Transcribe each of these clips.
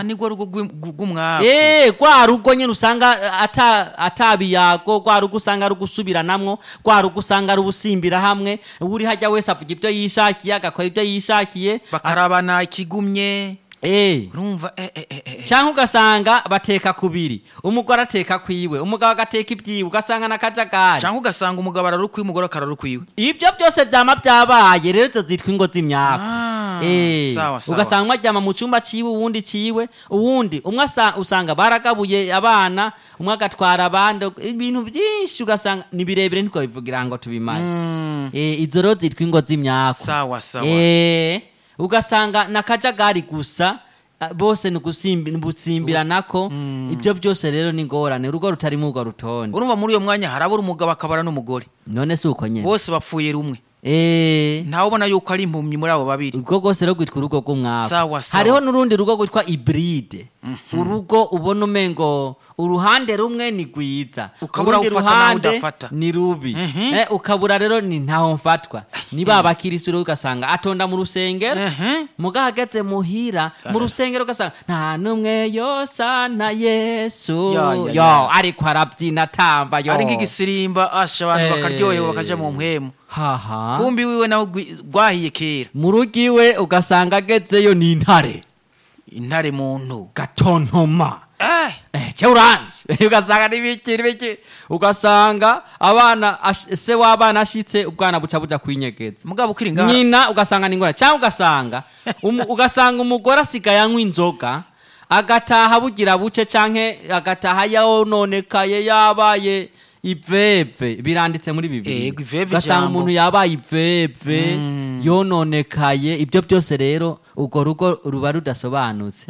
nigwo rugo rw'im- rw'umwaku Eh, rwa rugo nyine usanga eh, ata atabiyago rwa rugo usanga ari ugusubiranamwo rwa rugo usanga ari ubusimbira hamwe uri hajya wese avuga ibyo yishakiye agakora ibyo yishakiye bakarabana ikigumye eh urumva eh, eh, eh, eh. cyangwa ugasanga bateka kubiri umugore ateka kwiwe umugabo agateka ibyiwe ugasanga na kajagari cyangwa ugasanga umugabo ararukwiye umugore akararukwiwe ibyo byose byama byabaye rero izo zitwa ingo z'imyaka Ah, Eh, sawa, sawa. ugasanga umwe aryama mu cyumba ciwe uwundi ciwe uwundi umwe asa- usanga baragabuye abana umwe agatwara abandi ibintu byinshi ugasanga ni birebire ntitwabivugira ngo tubimare Eh, izo rero zitwa ingo z'imyaka sawa sawa Eh, ugasanga na kajagari gusa ah, bose ni ugusimbi- ni ugusimbiranako ibyo byose rero ni ingorane urugo rutarimo urwo rutonde urumva muri uyo mwanya harabura umugabo akabara n'umugore none si uko nyine bose bapfuye rumwe Eh, ntawe ubona yuko ari impumyi muri abo babiri urwo rwose rero rwitwa urugo rw'umwaka Sawa, sawa. hariho n'urundi rugo rwitwa iburide urugo ubona umengo uruhande rumwe ni rwiza Ukabura urundi ufata naho ruhande udafata. ni rubi Mhm. eh, ukabura rero ni ntaho mfatwa ni ba bakirisitu rero ugasanga atonda mu rusengero Ehe. muga hageze muhira mu rusengero ugasanga nta n'umwe yosa na yesu Ya, ya, yo ya. ariko arabyina atamba yo ari nk'igisirimba asha abantu Eh. bakaryohewe bakaja mu mpwemu haha kumbi wiwe nawe gwi- rwahiye kera mu rugo iwe ugasanga agezeyo ni intare intare muntu gatontoma Eh, Eh, cyo uranzi ugasanga n'ibiki n'ibiki ugasanga abana ash- se w'abana ashitse ubwana buca buja kwinyegeza mugabo ukiri ngaha nyina ugasanga ni ingorane cyangwa ugasanga umu- ugasanga umugore asigaye anywa inzoga agataha bugira buce canke agataha yononekaye yabaye iveve biranditse muri bibiri Ego, iveve ugasanga ijambo. umuntu yabaye iveve yononekaye ibyo byose rero urwo rugo ruba rudasobanutse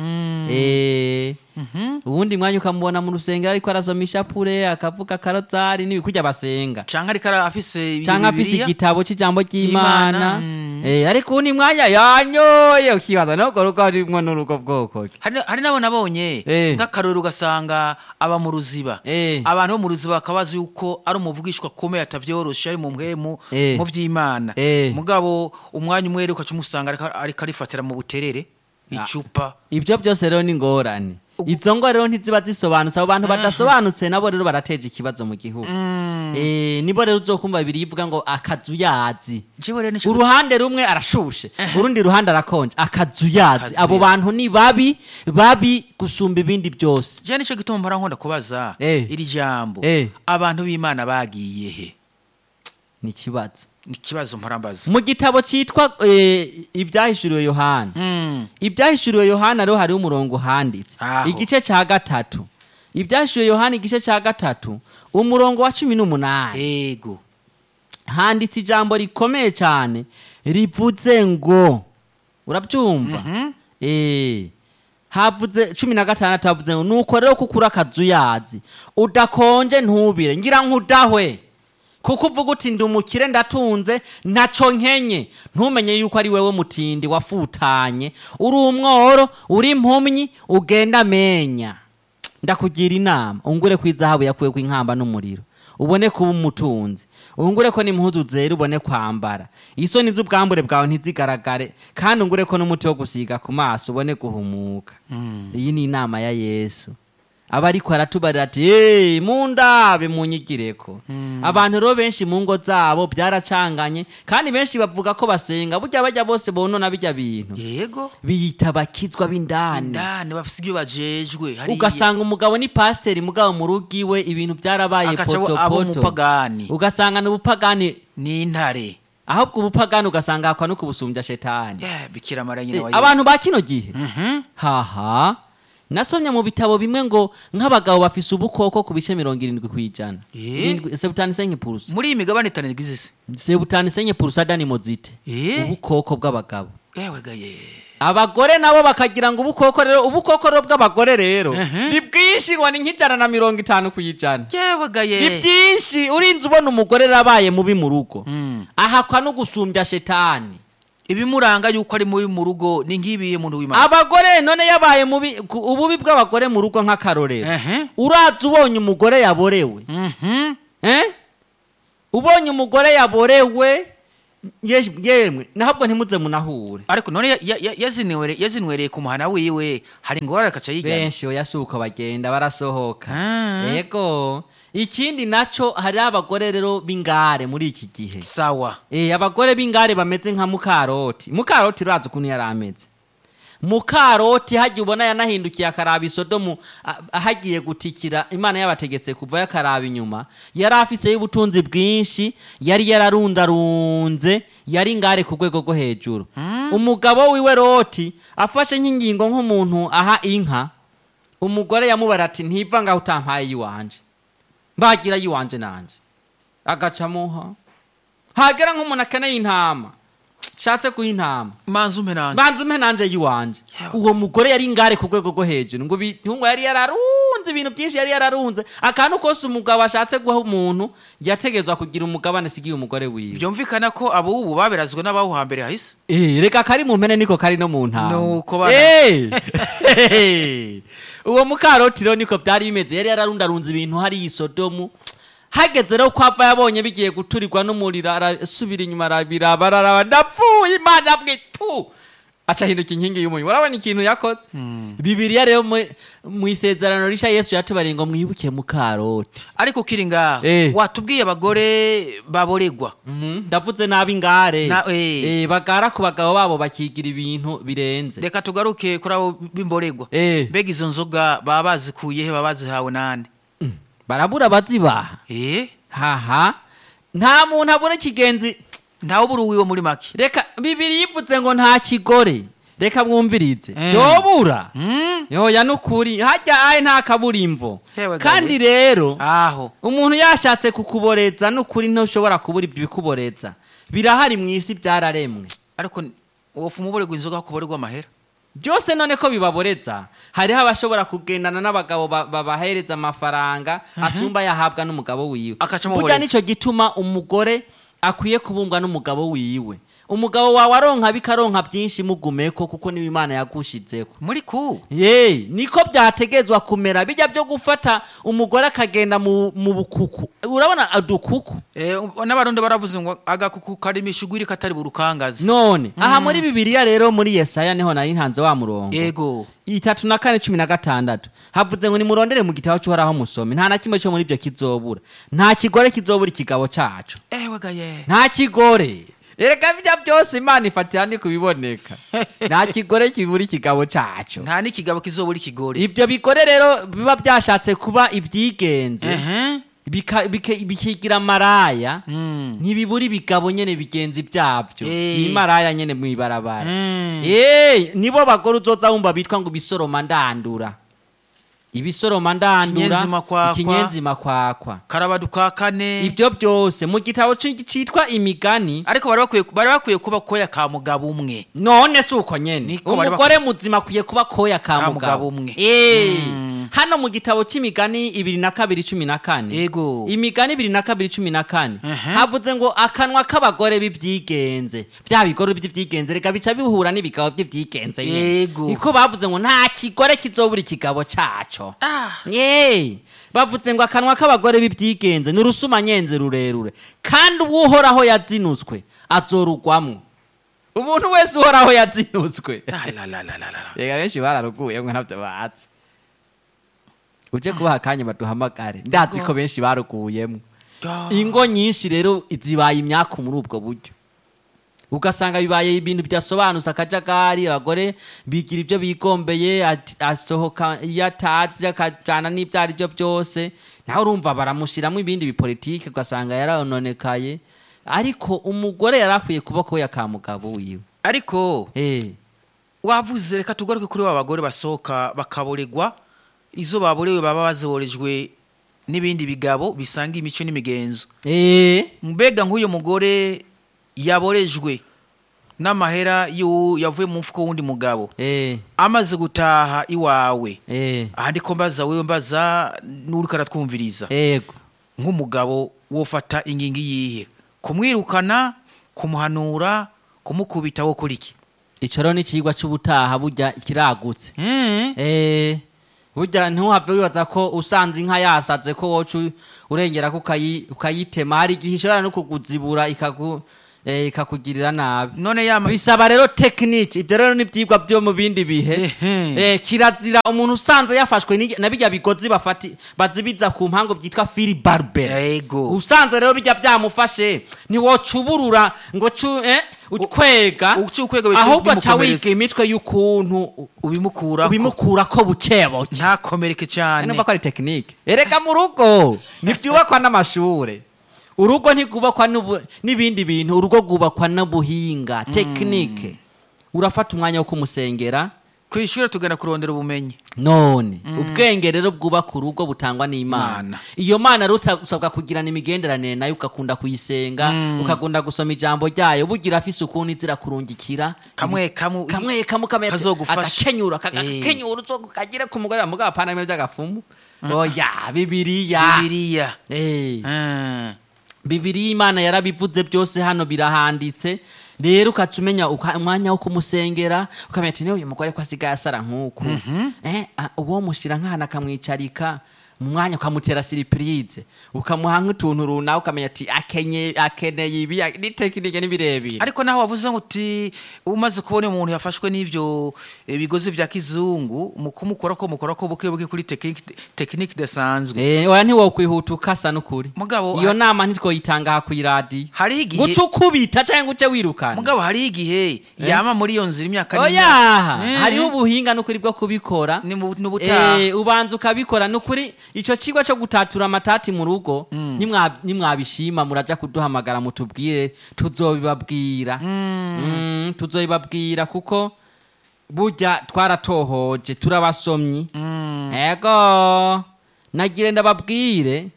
Eh, uwundi mwanya ukamubona mu rusengero ariko arasoma ishapure akavuga karozari n'ibikurya basenga canke ariko ara- afise ibi- cyangwa afise Bibiliya. igitabo cy'ijambo Ry'Imana, ry'imana mm. Eh, ariko uwundi mwanya yanyoye ukibaza n'urwo rugo harimwo n'urugo bwoko ki hari hari n'abo nabonye Eh. nk'akarori ugasanga aba mu ruziba Eh. abantu bo mu ruziba bakaba bazi yuko ari umuvugishwa akomeye atavyoroshe ari mu mpwemu Eh. mu vy'imana Eh. mugabo umwanya umwe rero ukaca umusanga ariko- ariko arifatira mu buterere icupa ibyo byose rero ni ingorane izo ngo rero ntiziba zisobanutse abo bantu badasobanutse nabo rero barateje ikibazo mu gihugu Eh, nibo rero uzokumva bibiri ivuga ngo akazu yazi jewe rero nico uruhande rumwe arashushe urundi ruhande arakonje akazu yazi Akazu abo yazi. bantu ni babi babi gusumba ibindi byose jewe nico gituma mpora nkunda kubaza Eh. iri jambo Eh. abantu b'imana bagiye he ni ikibazo ni ikibazo mpora mbaza mu gitabo cyitwa eh, ibyahishuriwe yohana Mm. ibyahishuriwe yohana rero hariho umurongo uhanditse Aho. igice cya gatatu ibyahishuriwe yohana igice cya gatatu umurongo wa cumi n'umunani ego handitse ijambo rikomeye cyane rivuze ngo urabyumva Eh, havuze cumi na gatandatu havuze ngo nuko rero kuko uri akazu yazi udakonje ntubire ngira nk'udahwe kuko uvuga uti ndi umukire ndatunze ntaco nkenye ntumenye yuko ari wewe mutindi wafutanye uri umworo uri impumyi ugenda amenya ndakugira inama ungure ko izahabu yakuwe inkamba n'umuriro ubone kuba umutunzi ungure ko n'impuzu zera ubone kwambara isoni z'ubwambure bwawe ntizigaragare kandi ungure ko n'umuti wo gusiga ku maso ubone guhumuka iyi ni inama ya yesu aba ariko aratubarira ati hey, mundabe munyigireko abantu rero benshi mu ngo zabo byaracanganye kandi benshi bavuga ko basenga burya bajya bose bonona bijya bintu yego biyita bakizwa b'indani indani bafise ibyo bajejwe hariya. ugasanga umugabo ni pasiteri mugabo mu rugo iwe ibintu byarabaye Agaca abo- abo potopoto umupagani. ugasanga ni ubupagani ni intare ahubwo ubupagani ugasanga hakwa no kubusumbya shetani Yeah, bikira mara nyina Eh, wa Yesu. abantu ba kino gihe Mhm. haha nasomye mu bitabo bimwe ngo nk'abagabo bafise ubukoko ku bice mirongo irindwi ku ijana Eh? Irindwi- sebutani senye purusa muri iyi migabane itanu igize isi sebutani senye purusa dani mozite Eh? ubukoko bw'abagabo yewe gaye abagore nabo bakagira ngo ubukoko rero ubukoko rero bw'abagore rero Ehe. ni bwinshi ngo ni nk'ijana na mirongo itanu ku ijana yewe ni gaye byinshi urinze ubona umugore yarabaye mubi mu rugo Mm. ahakwa no gusumbya shetani ibimuranga yuko ari mubi mu rugo ni nk'ibiye muntu w'imana abagore none yabaye mubi ku- ububi bw'abagore mu rugo nk'akarorero Ehe. uraza ubonye umugore yaborewe Mhm. eh? ubonye umugore yaborewe Ye- yemwe nahabwo ntimuze munahure ariko none ya- ya- ya- yazinwere- yazinwereye ku muhana wiwe hari ingorane akaca yigana benshi oya si uko bagenda barasohoka Ah. yego ikindi naco hari abagore rero b'ingare muri iki gihe sawa Eh, abagore b'ingare bameze nka mukaroti mukaroti urazi ukuntu yari ameze mukaroti hajya ubona yanahindukiye akaraba isodomu a- hagiye gutikira imana yabategetse kuva yakaraba inyuma yari afise y'ubutunzi bwinshi yari yararundarunze yari ingare ku rwego rwo hejuru umugabo wiwe roti afashe nk'ingingo nk'umuntu aha inka umugore yamubara ati ntiva ngaho utampaye iyiwanje mbagira yiwanje nanje agaca muha hagera nk'umuntu akeneye intama shatse kuha intama manza umpe nanje banza umpe nanje yiwanje Yewe. uwo mugore yari ingare ku rwego rwo hejuru ngo ibitungwa yari yararunze ibintu byinshi yari yararunze akantu kose umugabo ashatse guha umuntu yategezwa kugira umugabane sigiye umugore wiwe byumvikana ko abubu baberazwe n'abaho hambere hahise Eh, reka kari mu mpene niko kari no mu ntama Nuko bana- Eh. uwo mukaroti rero niko byari bimeze yari yararundarunze ibintu hari isodomu hageze rero ko ava yabonye bigiye guturirwa n'umuriro arasubira inyuma arabiraba araraba ndapfuye imana bwitu aca ahinduka inkingi y'umuriro urabona ikintu yakoze bibiriya rero mu- mu isezerano risha yesu yatubariye ngo mwibuke mukaroti ariko ukiri ngaho Eh. watubwiye abagore baboregwa Mhm, ndavuze nabi ngare Na- eh. Eh, bagara ku bagabo babo bakigira ibintu birenze reka tugaruke kuri abo b'imboregwa Eh. mbega izo nzoga baba bazikuye he baba bazihawe nande barabura abazibaha eh haha nta muntu abura ikigenzi ntawe ubura uwiwe muri make reka bibiri yivuze ngo nta kigore reka mwumvirize Eh. byobura Mm? yoya nukuri hajya aye nta kaburimbo Hewe gawe. kandi rero aho umuntu yashatse kukuboreza nukuri ntushobora kubura ibyo bikuboreza birahari mu isi byararemwe ariko wofu umuboregwa inzoga kuboregwa amahera byose none ko bibaboreza hariho abashobora kugendana n'abagabo ba- babahereza amafaranga asumba yahabwa n'umugabo wiwe Akaca burya amuboreza. nicyo gituma umugore akwiye kubumbwa n'umugabo wiwe umugabo wawe aronka bikaronka byinshi mugumeko kuko niba imana yagushizeho muri ku ye niko byategezwa kumera bijya byo gufata umugore akagenda mu, mu bukuku urabona udukuku Eh, n'abarundi baravuze ngo agakuku karimo ishuguri katari burukangazi none aha muri bibiliya rero muri yesaya niho nari ntanze wa murongo yego itatu na kane cumi na gatandatu havuze ngo nimurondere mu gitabo cy'uhoraho musome nta na kimwe cyo muri ibyo kizobura nta kigore kizobura ikigabo cacu ewe gaye nta kigore erega bijya byose imana ifatira ni kubiboneka nta kigore kibura ikigabo cacu nta n'ikigabo kizobura ikigori ibyo bigore rero biba byashatse kuba ibyigenze ehe bika- bike- bikigira maraya Mm. ntibibura ibigabo nyene bigenzi byabyo Eh. imaraya nyene mwibarabara Mm. Eh, nibo bagore uzoza wumva bitwa ngo ibisoroma ndandura ibisoroma ndandura Ikinyenzi makwakwa. ikinyenzi makwakwa karabaduka kane ibyo byose mu gitabo ci- citwa imigani ariko bari bakwiye bari bakwiye kuba koya ka mugabo umwe none si uko nyene Niko bari umugore muzima akwiye kuba koya ka Ka mugabo mugabo umwe. Eh, Mm. hano mu gitabo c'imigani ibiri na kabiri cumi na kane Yego. imigani ibiri na kabiri cumi na kane Ehe. havuze ngo akanwa k'abagore b'ibyigenze bya bigore by'ibyigenze reka bica bihura n'ibigabo by'ibyigenze nyene. Yego. niko bavuze ngo nta kigore kizobura ikigabo caco Ah. ye bavuze ngo akanwa k'abagore b'ibyigenze ni urusumanyenzi rurerure kandi uwuhoraho yazinuzwe azorugwamwo umuntu wese uhoraho yazinuzwe La, la, la, la, la, la. reka benshi bararuguye ngo ntabyo bazi uje kubaha akanya baduhamagare ndazi ko benshi baruguyemo Ya. ingo nyinshi rero zibaye imyaku muri ubwo buryo ugasanga bibaye ibintu bidasobanutse akajagari abagore bigira ibyo bigombeye ati- asohoka iyo atazi akajyana n'ibyo ari byo byose nawe urumva baramushyiramo ibindi bipolitike ugasanga yarononekaye ariko umugore yari akwiye kuba ko yakamugabo wiwe ariko eh wavuze reka tugaruke kuri ba bagore basohoka bakaboregwa izo baborewe baba baziborejwe n'ibindi bigabo bisanga imico n'imigenzo eh mbega nk'uyu mugore yaborejwe n'amahera y'uwo yavuye mu mfuko w'undi mugabo eh amaze gutaha iwawe eh aha ndiko mbaza wewe mbaza n'uriko aratwumviriza ego nk'umugabo wofata ingingo iyihe kumwirukana kumuhanura kumukubita wo kuri iki ico rero ni ikigwa c'ubutaha burya kiragutse Eh, Eh, burya ntuhave wibaza ko usanze inka yasaze ko woca u- urengera ko ukayi- ukayitema hari igihe ishobora no kukuzibura ikagu eh, ikakugirira nabi none yama bisaba rero tekinike ibyo rero ni ibyigwa byo mu bindi bihe Ehe. Eh, kirazira umuntu usanze yafashwe n'igi- na bijya bigozi bafati bazibiza ku mpango byitwa fili barbere Ego. usanze rero bijya byamufashe ntiwocuburura ngo cu eh, ukwega uci ukwega bica ahubwo ca bimukomeretsa. wiga imitwe y'ukuntu ubimukura ubimukura ko bukebuke ntakomereke cyane numva ko ari tekinike erega mu rugo ntibyubakwa n'amashure urugo ntigubakwa n'ubu- n'ibindi bintu urugo rwubakwa n'ubuhinga tekinike urafata umwanya wo kumusengera ku ishuri tugenda kurondera ubumenyi none ubwenge rero bwubaka urugo butangwa n'imana Imana. iyo mana rero usabwa kugirana imigenderanire nayo ugakunda kuyisenga ukakunda gusoma ijambo ryayo bugira afise ukuntu izira kurungikira kamwe kamwe kamwe kamwe kamwe kazogufasha. agakenyura Eh. agakenyura uzo kagire ku mugore mugabo apana ibintu by'agafumu oya bibiliya bibiliya Eh, Ah. bibiliya imana yarabivuze byose hano birahanditse rero ukaca umenya uka- umwanya wo kumusengera ukamenya ati niyo uyu mugore ko asigaye asara nk'uku eh, ah, uwo mushyira nk'ahantu akamwicarika mu mwanya ukamutera siripurize ukamuha nk'utuntu runaka ukamenya ati akenye akeneye ibi ni tekinike n'ibirebire ariko naho wavuze ngo uti umaze kubona umuntu yafashwe n'ibyo eh, bigozi bya kizungu mu kumukora ko mukora ko buke buke kuri tekinike tekinike idasanzwe Eh, oya ntiwokwihuta ukasa n'ukuri Mugabo, iyo ha- nama ntitwoyitanga aha kw'iradiyo hariho igihe guca ukubita cyangwa ngo uce wirukana mugabo hariho igihe yama muri iyo nzira imyaka oya n'imyaka. Eh, hariho ubuhinga n'ukuri bwo kubikora ni mu- n'ubutaha Eh, ubanza ukabikora nukuri icyo kigo cyo gutatura amatati mu rugo nimwa- nimwabishima muraja kuduhamagara mutubwire tuzobibabwira Mm, tuzobibabwira kuko burya twaratohoje turabasomyi ego nagire ndababwire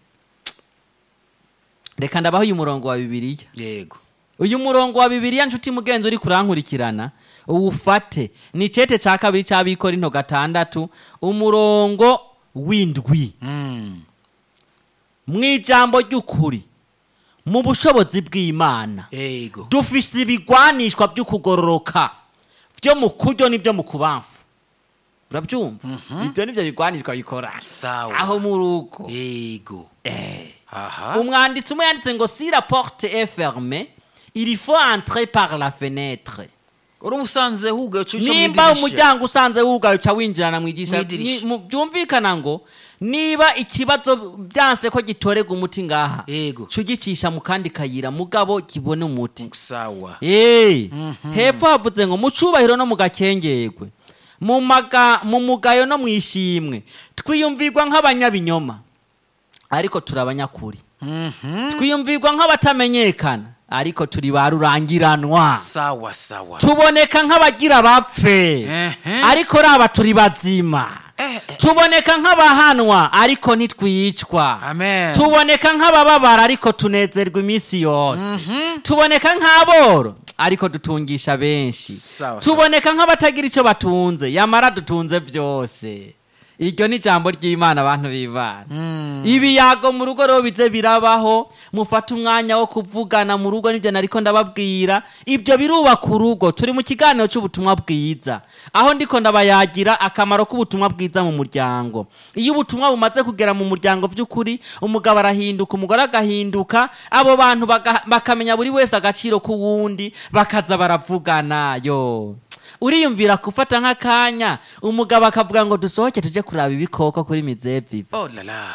reka ndabaho uyu murongo wa bibiliya yego uyu murongo wa bibiliya nshuti mugenzi uri kurankurikirana uwufate ni icete cya kabiri cy'abikorinto gatandatu umurongo w'indwi Mm. mu ijambo ry'ukuri mu bushobozi bw'imana yego dufise ibigwanishwa by'ukugororoka byo mu kuryo n'ibyo mu kubamfu urabyumva ibyo nibyo bigwanishwa bikora Sawa. aho mu rugo yego Eh. aha umwanditsi umwe yanditse ngo si la porte est fermée il faut entrer par la fenêtre uri umusanze hugaye uca uca mu nimba idirisha. umuryango usanze wugaye uca winjirana mu idirisha Mw'idirisha. Ni- mu- byumvikana ngo niba ikibazo byanse ko gitorega umuti ngaha Yego. cyo gicisha mu kandi kayira mugabo kibone umuti sawa Eh, hepfo havuze ngo mu cubahiro no mu gakengerwe mu maga mu mugayo no mu ishimwe twiyumvirwa nk'abanyabinyoma ariko turi abanyakuri Mhm. twiyumvirwa nk'abatamenyekana ariko turi ba rurangiranwa sawa sawa tuboneka nk'abagira bapfe Ehe. ariko raba turi bazima Eh, eh. tuboneka nk'abahanwa ariko ntitwicwa amen tuboneka nk'abababara ariko tunezerwa iminsi yose tuboneka nk'aboro ariko dutungisha benshi Sawa, tuboneka nk'abatagira icyo batunze yamara dutunze byose iryo ni ijambo ry'imana abantu b'imana ibiyago mu rugo rero bize birabaho mufate umwanya wo kuvugana mu rugo nibyo nariko ndababwira ibyo birubaka urugo turi mu kiganiro cy'ubutumwa bwiza aho ndiko ndabayagira akamaro k'ubutumwa bwiza mu muryango iyo ubutumwa bumaze kugera mu muryango by'ukuri umugabo arahinduka umugore agahinduka abo bantu baga- bakamenya buri wese agaciro k'uwundi bakaza baravugana yo uriyumvira gufata nk'akanya umugabo akavuga ngo dusohoke tujye kuraba ibikoko kuri mizeviva oh la la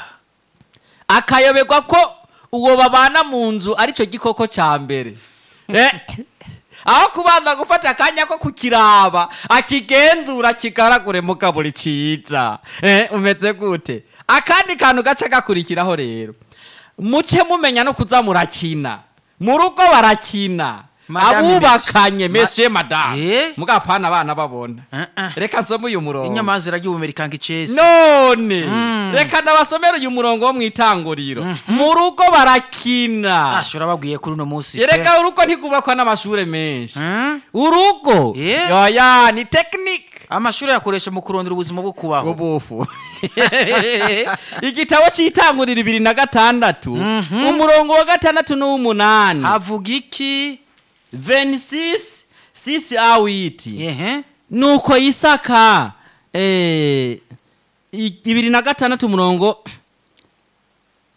akayoberwa ko uwo babana mu nzu aricyo gikoko cya mbere Eh, aho kubanza gufata akanya ko kukiraba akigenzura kigaragure mugabo cyiza Eh, umeze gute akandi kantu gace gakurikiraho rero muce mumenya no kuza murakina mu rugo barakina Madame abubakanye Messi. mesiye madamu Eh? mugapana abana babona Eh, eh. reka nsome uyu murongo inyama ziragiye ubumerikanga icesi none reka ndabasomere uyu murongo wo mu itanguriro mu rugo barakina ashobora babwiye kuri uno munsi pe. reka urugo ntigubakwa n'amashuri menshi Hmm? urugo Yeah. yoya ni tekinike amashuri yakoresha mu kurondera ubuzima bwo kubaho ubufu igitabo cy'itanguriro bibiri na gatandatu umurongo wa gatandatu n'uw'umunani havuga iki 26 sisi awiti ehe nuko isaka eh, i- ibiri na gatandatu umurongo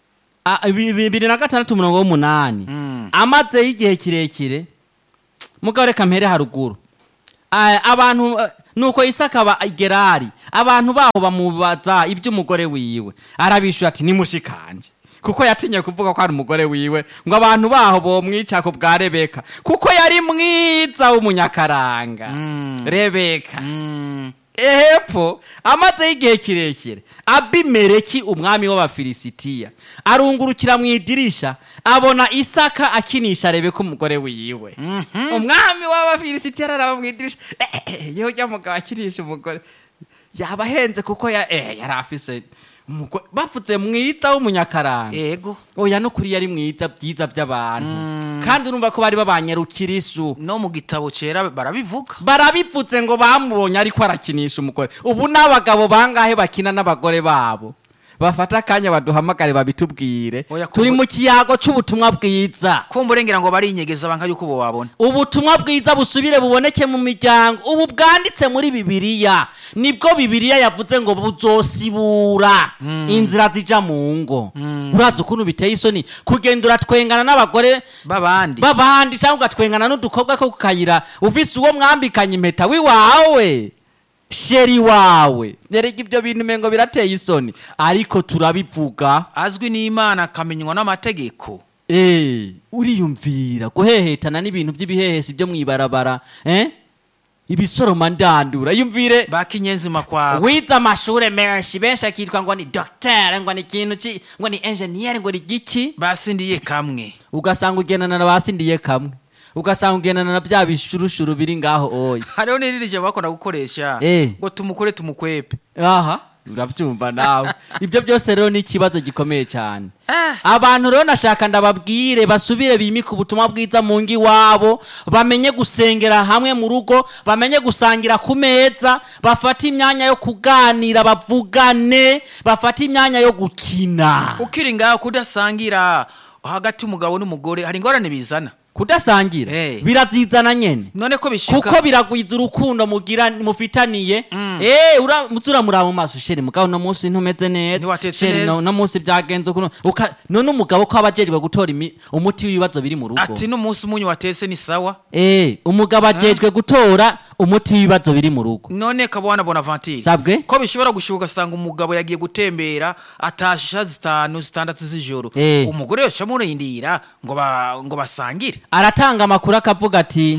a- bi- bibiri na gatandatu umurongo w'umunani Mm. amazeyo igihe kirekire mugabo reka mpere haruguru Ah, abantu eh, nuko isaka aba gerari abantu baho bamubaza iby'umugore wiwe arabishyura ati nimushikanje kuko yatinye kuvuga ko ari umugore wiwe ngo abantu baho bomwica ku bwa rebeka kuko yari mwiza w'umunyakaranga Mm. rebeka Mm. ehepfo amazeho igihe kirekire abimeleki umwami w'abafilisitiya arungurukira mu idirisha abona isaka akinisha rebeka umugore wiwe umwami w'abafilisitiya araraba mu idirisha eh, eh, eh, yewe ujya mugabo akinisha umugore yaba ahenze kuko ya, eh, yari afise umugore bavuze mwiza w'umunyakaranga ego oya nukuri yari mwiza byiza by'abantu kandi urumva ko bari babanyarukirisu no mu gitabo cera barabivuga barabivuze ngo bamubonye ariko arakinisha umugore ubu n'abagabo bangahe bakina n'abagore babo bafata akanya baduhamagare babitubwire Oya, turi kuvu- mu kiyago c'ubutumwa bwiza kumva urengera ngo barinyegeza banka yuko bo wabona ubutumwa bwiza busubire buboneke mu miryango ubu bwanditse muri bibiliya nibwo bibiliya yavuze ngo buzosibura inzira zija mu ngo urazi ukuntu biteye isoni kugenda uratwengana n'abagore babandi babandi cyangwa ugatwengana n'udukobwa ko ku kayira ufise uwo mwambikanye impeta wiwawe sheri wawe erega ibyo bintu umengo birateye isoni ariko turabivuga azwi n'imana akamenywa n'amategeko Eh, uriyumvira guhehetana n'ibintu by'ibihehesi byo mwibarabara eh? ibisoroma ndandura yumvire bakinyenzima kwawe wize amashure menshi benshi akitwa ngo ni docteur ngo ni ikintu ki ngo ni engineer ngo ni giki basindiye kamwe ugasanga ugendana na basindiye kamwe ugasanga ugendana na bya bishurushuru biri ngaho oya hariho n'irindi jambo bakunda gukoresha Eh. ngo tumukore tumukwepe aha urabyumva nawe ibyo byose rero ni ikibazo gikomeye cyane Ah. abantu rero nashaka ndababwire basubire bimike ubutumwa bwiza mu ngo iwabo bamenye gusengera hamwe mu rugo bamenye gusangira ku meza bafate imyanya yo kuganira bavugane bafate imyanya yo gukina ukiri ngaho kudasangira hagati y'umugabo n'umugore hari ingorane bizana kudasangira Eh. birazizana nyene none ko bishika kuko biragwiza urukundo mugira mufitaniye eh ura muzuramuraba mu maso sheri mugabo no munsi ntumeze neza Ntiwatetse sheri neza. no, no munsi byagenze ukuntu uka none umugabo ko abajejwe gutora imi- umuti w'ibibazo biri mu rugo ati n'umunsi umunyu watese ni sawa eh umugabo ajejwe gutora umuti w'ibibazo biri mu rugo none kabwana bonaventure sabwe ko bishobora gushuka ugasanga umugabo yagiye gutembera atasha zitanu zitandatu z'ijoro Eh. umugore yoca amurindira ngo ba, ngo basangire aratanga amakuru akavuga ati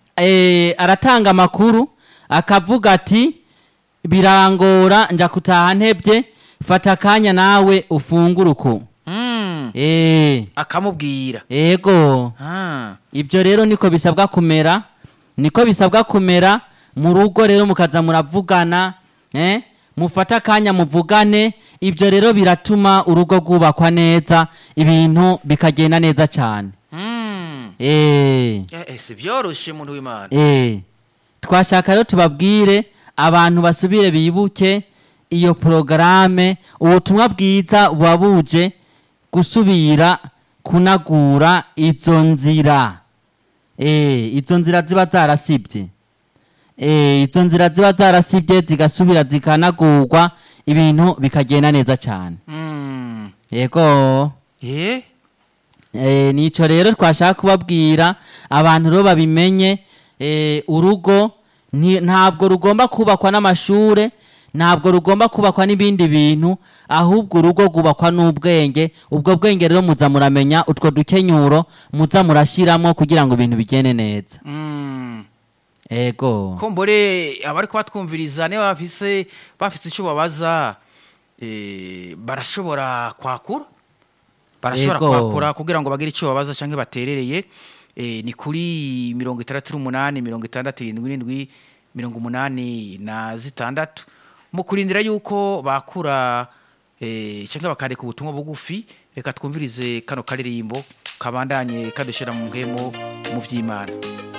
eh, aratanga amakuru akavuga ati birangora nja kutaha ntebye fata akanya nawe ufungure uku mm. eh akamubwira ego ah. ibyo rero niko bisabwa kumera niko bisabwa kumera mu rugo rero mukaza muravugana eh? mufate akanya muvugane ibyo rero biratuma urugo rwubakwa neza ibintu bikagenda neza cyane mm. eh. eh, eh, si byoroshe muntu w'imana Eh, twashaka rero tubabwire abantu basubire bibuke iyo porogaramu ubutumwa bwiza buba buje gusubira kunagura izo nzira Eh, izo nzira ziba zarasibye Eh, izo nzira ziba zarasibye zigasubira zikanagurwa ibintu bikagenda neza cyane mm. yego eh? Eh, nico rero twashaka kubabwira abantu rero babimenye eh, urugo nti- ntabwo rugomba kubakwa n'amashure ntabwo rugomba kubakwa n'ibindi bintu ahubwo urugo rwubakwa n'ubwenge ubwo bwenge rero muza muramenya utwo dukenyuro muza murashiramo kugira ngo ibintu bigende neza mm. ego ko mbore abari kubatwumviriza niba bafise bafise icyo babaza eh, barashobora kwakura barashobora Yego. kwakura kugira ngo bagire icyo babaza cyangwa baterereye eh, ni kuri mirongo itandatu n'umunani mirongo itandatu irindwi n'indwi mirongo umunani na zitandatu mu kurindira yuko bakura eh, cyangwa bakandika ubutumwa bugufi reka twumvirize kano karirimbo kabandanye kadushyira mu mpemo mu by'imana